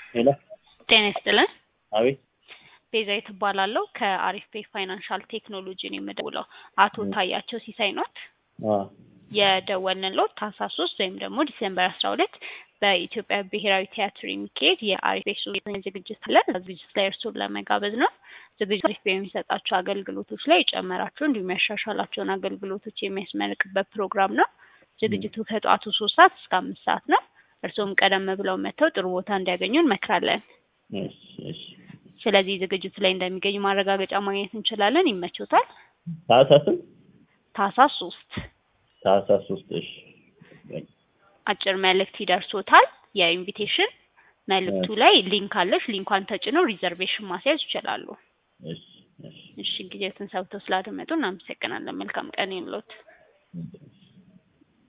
ሄሎ ጤና ይስጥልን። አቤት ቤዛዊት እባላለሁ ከአሪፍ ፔ ፋይናንሻል ቴክኖሎጂ ነው የምደውለው። አቶ ታያቸው ሲሳይ ኖት? አ የደወልንልዎት ታህሳስ ሶስት ወይም ደግሞ ዲሴምበር አስራ ሁለት በኢትዮጵያ ብሔራዊ ቲያትር የሚካሄድ የአሪፍ ፔ ሱሪትን ዝግጅት አለ። ዝግጅት ላይ እርስዎን ለመጋበዝ ነው። ዝግጅት አሪፍ ፔ የሚሰጣቸው አገልግሎቶች ላይ የጨመራቸው እንዲሁም ያሻሻላቸውን አገልግሎቶች የሚያስመርቅበት ፕሮግራም ነው። ዝግጅቱ ከጠዋቱ ሶስት ሰዓት እስከ አምስት ሰዓት ነው። እርስዎም ቀደም ብለው መጥተው ጥሩ ቦታ እንዲያገኙ እንመክራለን። እሺ እሺ ስለዚህ ዝግጅቱ ላይ እንደሚገኙ ማረጋገጫ ማግኘት እንችላለን። ይመቾታል? ታህሳስም ታህሳስ ሶስት ታህሳስ ሶስት እሺ አጭር መልእክት ይደርሶታል። የኢንቪቴሽን መልእክቱ ላይ ሊንክ አለች። ሊንኳን ተጭነው ሪዘርቬሽን ማስያዝ ይችላሉ። እሺ እሺ እሺ ጊዜያትን ሰብተው ስላደመጡ እናመሰግናለን። መልካም ቀን ይሁንልዎት። እሺ